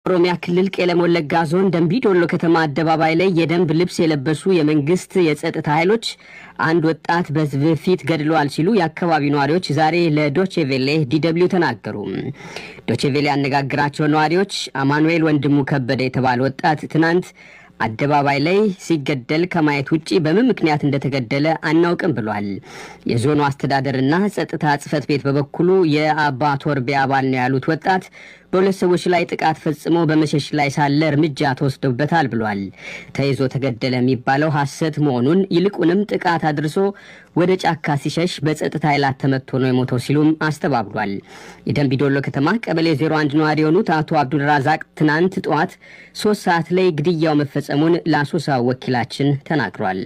ኦሮሚያ ክልል ቄለም ወለጋ ዞን ደንቢ ዶሎ ከተማ አደባባይ ላይ የደንብ ልብስ የለበሱ የመንግስት የጸጥታ ኃይሎች አንድ ወጣት በሕዝብ ፊት ገድለዋል ሲሉ የአካባቢው ነዋሪዎች ዛሬ ለዶቼቬሌ ዲደብሊው ተናገሩ። ዶቼቬሌ ያነጋግራቸው ነዋሪዎች አማኑኤል ወንድሙ ከበደ የተባለ ወጣት ትናንት አደባባይ ላይ ሲገደል ከማየት ውጭ በምን ምክንያት እንደተገደለ አናውቅም ብሏል። የዞኑ አስተዳደርና ጸጥታ ጽሕፈት ቤት በበኩሉ የአባ ቶርቤ አባል ነው ያሉት ወጣት በሁለት ሰዎች ላይ ጥቃት ፈጽሞ በመሸሽ ላይ ሳለ እርምጃ ተወስዶበታል ብሏል። ተይዞ ተገደለ የሚባለው ሐሰት መሆኑን ይልቁንም ጥቃት አድርሶ ወደ ጫካ ሲሸሽ በጸጥታ ኃይላት ተመቶ ነው የሞተው ሲሉም አስተባብሏል። የደንቢዶሎ ከተማ ቀበሌ 01 ነዋሪ የሆኑት አቶ አብዱልራዛቅ ትናንት ጠዋት ሶስት ሰዓት ላይ ግድያው መፈጸሙን ለአሶሳ ወኪላችን ተናግሯል።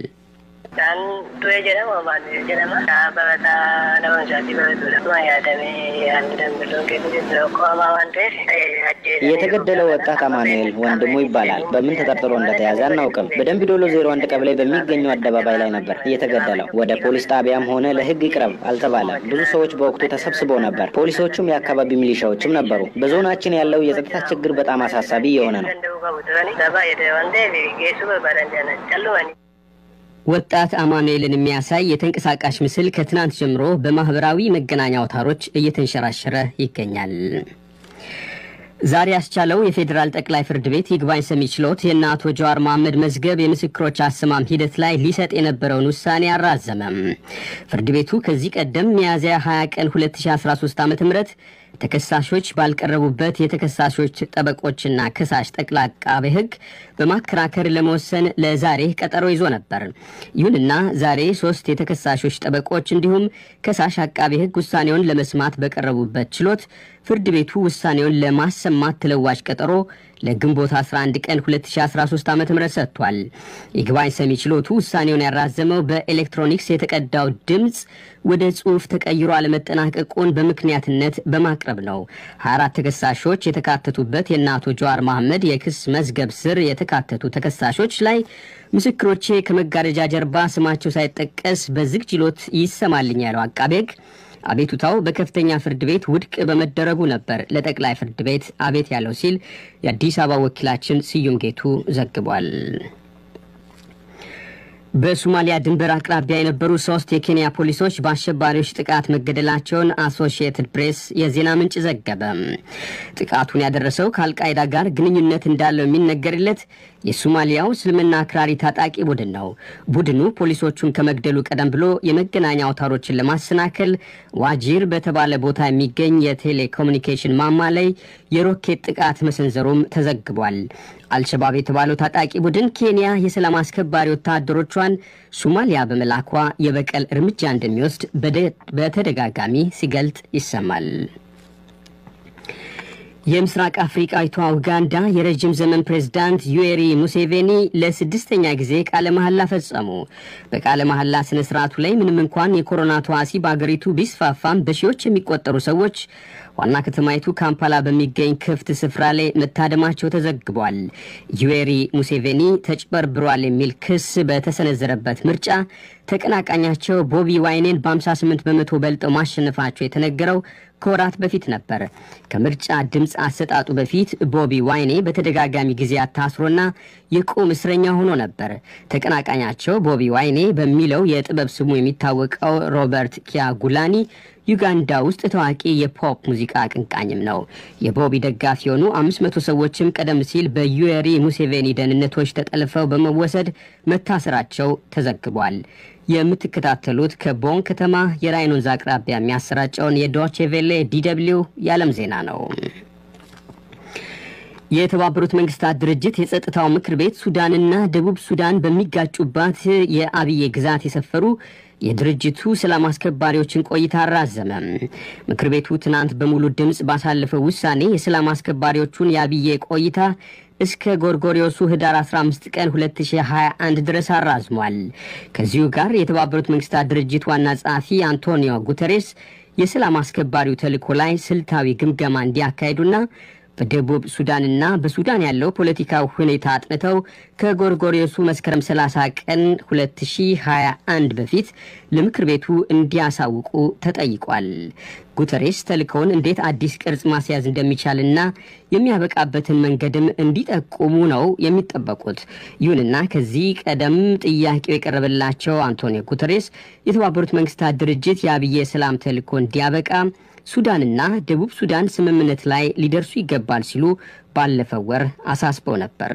የተገደለው ወጣት አማኑኤል ወንድሙ ይባላል። በምን ተጠርጥሮ እንደተያዘ አናውቅም። በደንቢ ዶሎ ዜሮ አንድ ቀበሌ በሚገኘው አደባባይ ላይ ነበር የተገደለው። ወደ ፖሊስ ጣቢያም ሆነ ለሕግ ይቅረብ አልተባለም። ብዙ ሰዎች በወቅቱ ተሰብስበው ነበር። ፖሊሶቹም የአካባቢ ሚሊሻዎችም ነበሩ። በዞናችን ያለው የጸጥታ ችግር በጣም አሳሳቢ የሆነ ነው። ወጣት አማኑኤልን የሚያሳይ የተንቀሳቃሽ ምስል ከትናንት ጀምሮ በማህበራዊ መገናኛ አውታሮች እየተንሸራሸረ ይገኛል። ዛሬ ያስቻለው የፌዴራል ጠቅላይ ፍርድ ቤት ይግባኝ ሰሚ ችሎት የእነ አቶ ጀዋር መሐመድ መዝገብ የምስክሮች አሰማም ሂደት ላይ ሊሰጥ የነበረውን ውሳኔ አራዘመም። ፍርድ ቤቱ ከዚህ ቀደም ሚያዝያ 20 ቀን 2013 ዓ ም ተከሳሾች ባልቀረቡበት የተከሳሾች ጠበቆችና ከሳሽ ጠቅላይ አቃቤ ሕግ በማከራከር ለመወሰን ለዛሬ ቀጠሮ ይዞ ነበር። ይሁንና ዛሬ ሶስት የተከሳሾች ጠበቆች እንዲሁም ከሳሽ አቃቤ ሕግ ውሳኔውን ለመስማት በቀረቡበት ችሎት ፍርድ ቤቱ ውሳኔውን ለማሰማት ተለዋጭ ቀጠሮ ለግንቦት 11 ቀን 2013 ዓ ም ሰጥቷል። ይግባኝ ሰሚ ችሎቱ ውሳኔውን ያራዘመው በኤሌክትሮኒክስ የተቀዳው ድምፅ ወደ ጽሑፍ ተቀይሮ አለመጠናቀቁን በምክንያትነት በማቅረብ ነው። 24 ተከሳሾች የተካተቱበት የእነ አቶ ጀዋር መሐመድ የክስ መዝገብ ስር የተካተቱ ተከሳሾች ላይ ምስክሮቼ ከመጋረጃ ጀርባ ስማቸው ሳይጠቀስ በዝግ ችሎት ይሰማልኝ ያለው አቃቤ ሕግ አቤቱታው በከፍተኛ ፍርድ ቤት ውድቅ በመደረጉ ነበር ለጠቅላይ ፍርድ ቤት አቤት ያለው ሲል የአዲስ አበባ ወኪላችን ስዩም ጌቱ ዘግቧል። በሶማሊያ ድንበር አቅራቢያ የነበሩ ሶስት የኬንያ ፖሊሶች በአሸባሪዎች ጥቃት መገደላቸውን አሶሺየትድ ፕሬስ የዜና ምንጭ ዘገበ። ጥቃቱን ያደረሰው ከአልቃይዳ ጋር ግንኙነት እንዳለው የሚነገርለት የሶማሊያው እስልምና አክራሪ ታጣቂ ቡድን ነው። ቡድኑ ፖሊሶቹን ከመግደሉ ቀደም ብሎ የመገናኛ አውታሮችን ለማሰናከል ዋጂር በተባለ ቦታ የሚገኝ የቴሌኮሙኒኬሽን ማማ ላይ የሮኬት ጥቃት መሰንዘሩም ተዘግቧል። አልሸባብ የተባለው ታጣቂ ቡድን ኬንያ የሰላም አስከባሪ ወታደሮቿን ሶማሊያ በመላኳ የበቀል እርምጃ እንደሚወስድ በተደጋጋሚ ሲገልጥ ይሰማል። የምስራቅ አፍሪቃዊቷ ኡጋንዳ የረዥም ዘመን ፕሬዝዳንት ዩዌሪ ሙሴቬኒ ለስድስተኛ ጊዜ ቃለ መሐላ ፈጸሙ። በቃለ መሐላ ስነ ስርዓቱ ላይ ምንም እንኳን የኮሮና ተዋሲ በአገሪቱ ቢስፋፋም በሺዎች የሚቆጠሩ ሰዎች ዋና ከተማይቱ ካምፓላ በሚገኝ ክፍት ስፍራ ላይ መታደማቸው ተዘግቧል። ዩዌሪ ሙሴቬኒ ተጭበርብሯል የሚል ክስ በተሰነዘረበት ምርጫ ተቀናቃኛቸው ቦቢ ዋይኔን በ58 በመቶ በልጠው ማሸነፋቸው የተነገረው ከወራት በፊት ነበር። ከምርጫ ድምፅ አሰጣጡ በፊት ቦቢ ዋይኔ በተደጋጋሚ ጊዜያት ታስሮና የቁም እስረኛ ሆኖ ነበር። ተቀናቃኛቸው ቦቢ ዋይኔ በሚለው የጥበብ ስሙ የሚታወቀው ሮበርት ኪያጉላኒ ዩጋንዳ ውስጥ ታዋቂ የፖፕ ሙዚቃ አቀንቃኝም ነው። የቦቢ ደጋፊ የሆኑ አምስት መቶ ሰዎችም ቀደም ሲል በዩዌሪ ሙሴቬኒ ደህንነቶች ተጠልፈው በመወሰድ መታሰራቸው ተዘግቧል። የምትከታተሉት ከቦን ከተማ የራይን ወንዝ አቅራቢያ የሚያሰራጨውን የዶቼ ቬሌ ዲደብሊው የዓለም ዜና ነው። የተባበሩት መንግስታት ድርጅት የጸጥታው ምክር ቤት ሱዳንና ደቡብ ሱዳን በሚጋጩባት የአብዬ ግዛት የሰፈሩ የድርጅቱ ሰላም አስከባሪዎችን ቆይታ አራዘመ። ምክር ቤቱ ትናንት በሙሉ ድምፅ ባሳለፈው ውሳኔ የሰላም አስከባሪዎቹን የአብዬ ቆይታ እስከ ጎርጎሪዮሱ ህዳር 15 ቀን 2021 ድረስ አራዝሟል። ከዚሁ ጋር የተባበሩት መንግስታት ድርጅት ዋና ጸሐፊ አንቶኒዮ ጉተሬስ የሰላም አስከባሪው ተልዕኮ ላይ ስልታዊ ግምገማ እንዲያካሂዱና በደቡብ ሱዳንና በሱዳን ያለው ፖለቲካዊ ሁኔታ አጥንተው ከጎርጎሬሱ መስከረም 30 ቀን 2021 በፊት ለምክር ቤቱ እንዲያሳውቁ ተጠይቋል። ጉተሬስ ተልእኮውን እንዴት አዲስ ቅርጽ ማስያዝ እንደሚቻልና የሚያበቃበትን መንገድም እንዲጠቁሙ ነው የሚጠበቁት። ይሁንና ከዚህ ቀደም ጥያቄው የቀረበላቸው አንቶኒዮ ጉተሬስ የተባበሩት መንግስታት ድርጅት የአብይ የሰላም ተልእኮ እንዲያበቃ ሱዳንና ደቡብ ሱዳን ስምምነት ላይ ሊደርሱ ይገባል ሲሉ ባለፈው ወር አሳስበው ነበር።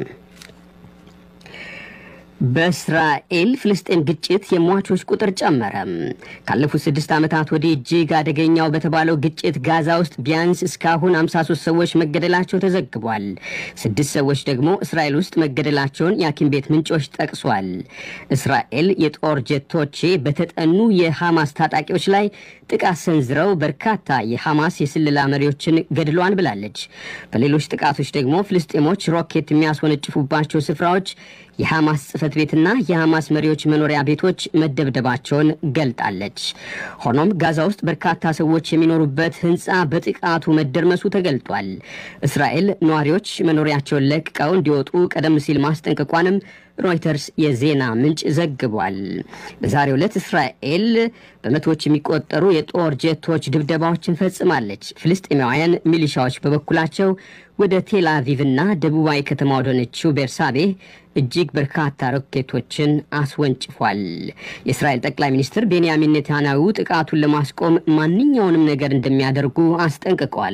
በእስራኤል ፍልስጤም ግጭት የሟቾች ቁጥር ጨመረ። ካለፉት ስድስት ዓመታት ወዲህ እጅግ አደገኛው በተባለው ግጭት ጋዛ ውስጥ ቢያንስ እስካሁን 53 ሰዎች መገደላቸው ተዘግቧል። ስድስት ሰዎች ደግሞ እስራኤል ውስጥ መገደላቸውን የሐኪም ቤት ምንጮች ጠቅሷል። እስራኤል የጦር ጀቶቼ በተጠኑ የሐማስ ታጣቂዎች ላይ ጥቃት ሰንዝረው በርካታ የሐማስ የስለላ መሪዎችን ገድሏል ብላለች። በሌሎች ጥቃቶች ደግሞ ፍልስጤሞች ሮኬት የሚያስወነጭፉባቸው ስፍራዎች የሐማስ ጽህፈት ቤትና የሐማስ መሪዎች መኖሪያ ቤቶች መደብደባቸውን ገልጣለች። ሆኖም ጋዛ ውስጥ በርካታ ሰዎች የሚኖሩበት ህንፃ በጥቃቱ መደርመሱ ተገልጧል። እስራኤል ነዋሪዎች መኖሪያቸውን ለቅቀው እንዲወጡ ቀደም ሲል ማስጠንቀቋንም ሮይተርስ የዜና ምንጭ ዘግቧል። በዛሬው ዕለት እስራኤል በመቶዎች የሚቆጠሩ የጦር ጀቶች ድብደባዎችን ፈጽማለች። ፍልስጤማውያን ሚሊሻዎች በበኩላቸው ወደ ቴል አቪቭና ደቡባዊ ከተማ ወደሆነችው ቤርሳቤ እጅግ በርካታ ሮኬቶችን አስወንጭፏል። የእስራኤል ጠቅላይ ሚኒስትር ቤንያሚን ኔታንያሁ ጥቃቱን ለማስቆም ማንኛውንም ነገር እንደሚያደርጉ አስጠንቅቀዋል።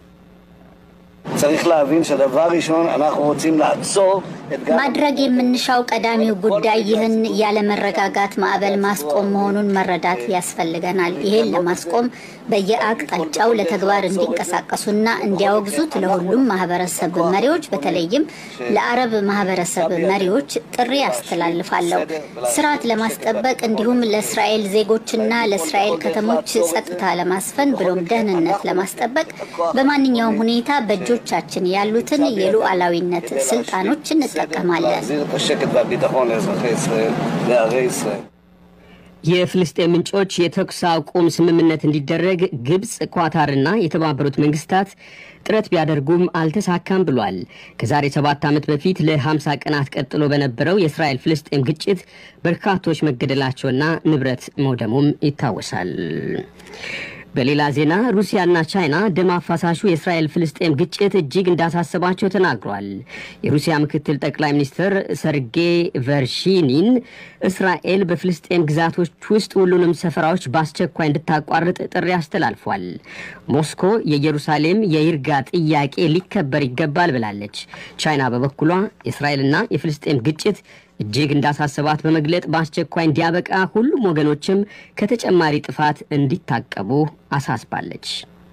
צריך להבין שדבר ראשון אנחנו רוצים לעצור את גל ማድረግ የምንሻው ቀዳሚው ጉዳይ ይህን ያለመረጋጋት ማዕበል ማስቆም መሆኑን መረዳት ያስፈልገናል። ይህን ለማስቆም በየአቅጣጫው ለተግባር እንዲንቀሳቀሱና እንዲያወግዙት ለሁሉም ማህበረሰብ መሪዎች በተለይም ለአረብ ማህበረሰብ መሪዎች ጥሪ አስተላልፋለሁ። ስርዓት ለማስጠበቅ እንዲሁም ለእስራኤል ዜጎችና ለእስራኤል ከተሞች ጸጥታ ለማስፈን ብሎም ደህንነት ለማስጠበቅ በማንኛውም ሁኔታ በእጆቻችን ያሉትን የሉዓላዊነት ስልጣኖች እንጠቀማለን። להחזיר את השקט והביטחון לאזרחי ישראל, לערי ישראל. የፍልስጤም ምንጮች የተኩስ አቁም ስምምነት እንዲደረግ ግብፅ፣ ኳታርና የተባበሩት መንግስታት ጥረት ቢያደርጉም አልተሳካም ብሏል። ከዛሬ ሰባት ዓመት በፊት ለ50 ቀናት ቀጥሎ በነበረው የእስራኤል ፍልስጤም ግጭት በርካቶች መገደላቸውና ንብረት መውደሙም ይታወሳል። በሌላ ዜና ሩሲያና ቻይና ደም አፋሳሹ የእስራኤል ፍልስጤም ግጭት እጅግ እንዳሳሰባቸው ተናግሯል። የሩሲያ ምክትል ጠቅላይ ሚኒስትር ሰርጌይ ቨርሺኒን እስራኤል በፍልስጤም ግዛቶች ውስጥ ሁሉንም ሰፈራዎች በአስቸኳይ እንድታቋርጥ ጥሪ አስተላልፏል። ሞስኮ የኢየሩሳሌም የይርጋ ጥያቄ ሊከበር ይገባል ብላለች። ቻይና በበኩሏ የእስራኤልና የፍልስጤም ግጭት እጅግ እንዳሳሰባት በመግለጥ በአስቸኳይ እንዲያበቃ ሁሉም ወገኖችም ከተጨማሪ ጥፋት እንዲታቀቡ አሳስባለች።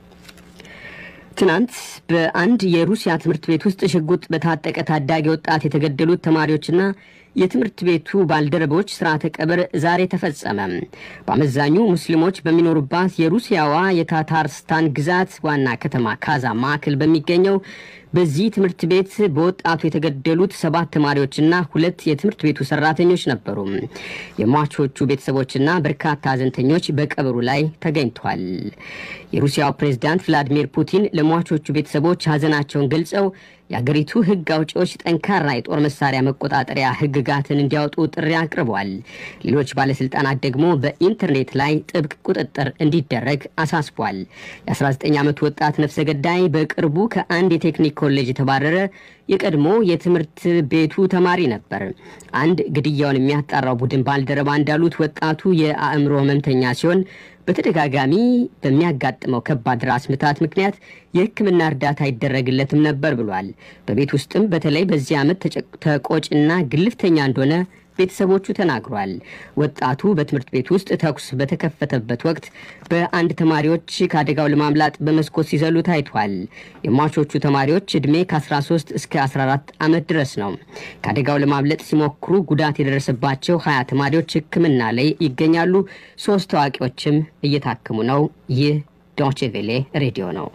ትናንት በአንድ የሩሲያ ትምህርት ቤት ውስጥ ሽጉጥ በታጠቀ ታዳጊ ወጣት የተገደሉት ተማሪዎችና የትምህርት ቤቱ ባልደረቦች ስርዓተ ቀብር ዛሬ ተፈጸመ። በአመዛኙ ሙስሊሞች በሚኖሩባት የሩሲያዋ የታታርስታን ግዛት ዋና ከተማ ካዛ ማዕከል በሚገኘው በዚህ ትምህርት ቤት በወጣቱ የተገደሉት ሰባት ተማሪዎችና ሁለት የትምህርት ቤቱ ሰራተኞች ነበሩ። የሟቾቹ ቤተሰቦችና በርካታ ሀዘንተኞች በቀብሩ ላይ ተገኝቷል። የሩሲያው ፕሬዝዳንት ቭላዲሚር ፑቲን ለሟቾቹ ቤተሰቦች ሀዘናቸውን ገልጸው የአገሪቱ ሕግ አውጪዎች ጠንካራ የጦር መሳሪያ መቆጣጠሪያ ሕግጋትን እንዲያወጡ ጥሪ አቅርቧል። ሌሎች ባለስልጣናት ደግሞ በኢንተርኔት ላይ ጥብቅ ቁጥጥር እንዲደረግ አሳስቧል። የ19 ዓመቱ ወጣት ነፍሰ ገዳይ በቅርቡ ከአንድ የቴክኒክ ኮሌጅ የተባረረ የቀድሞ የትምህርት ቤቱ ተማሪ ነበር። አንድ ግድያውን የሚያጣራው ቡድን ባልደረባ እንዳሉት ወጣቱ የአእምሮ ህመምተኛ ሲሆን በተደጋጋሚ በሚያጋጥመው ከባድ ራስ ምታት ምክንያት የሕክምና እርዳታ ይደረግለትም ነበር ብሏል። በቤት ውስጥም በተለይ በዚህ ዓመት ተቆጭና ግልፍተኛ እንደሆነ ቤተሰቦቹ ተናግሯል። ወጣቱ በትምህርት ቤት ውስጥ ተኩስ በተከፈተበት ወቅት በአንድ ተማሪዎች ከአደጋው ለማምላጥ በመስኮት ሲዘሉ ታይቷል። የሟቾቹ ተማሪዎች ዕድሜ ከ13 እስከ 14 ዓመት ድረስ ነው። ከአደጋው ለማምለጥ ሲሞክሩ ጉዳት የደረሰባቸው ሀያ ተማሪዎች ሕክምና ላይ ይገኛሉ። ሶስት ታዋቂዎችም እየታከሙ ነው። ይህ ዶቼ ቬሌ ሬዲዮ ነው።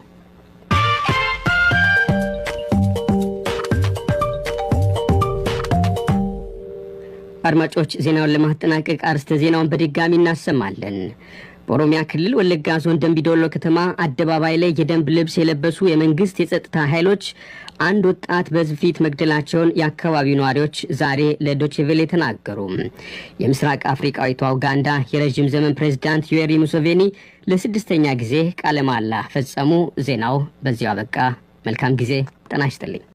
አድማጮች ዜናውን ለማጠናቀቅ አርስተ ዜናውን በድጋሚ እናሰማለን። በኦሮሚያ ክልል ወለጋ ዞን ደንቢዶሎ ከተማ አደባባይ ላይ የደንብ ልብስ የለበሱ የመንግስት የጸጥታ ኃይሎች አንድ ወጣት በሕዝብ ፊት መግደላቸውን የአካባቢው ነዋሪዎች ዛሬ ለዶችቬሌ ተናገሩ። የምስራቅ አፍሪቃዊቷ ኡጋንዳ የረዥም ዘመን ፕሬዝዳንት ዩዌሪ ሙሴቬኒ ለስድስተኛ ጊዜ ቃለ መሃላ ፈጸሙ። ዜናው በዚያው አበቃ። መልካም ጊዜ። ጤና ይስጥልኝ።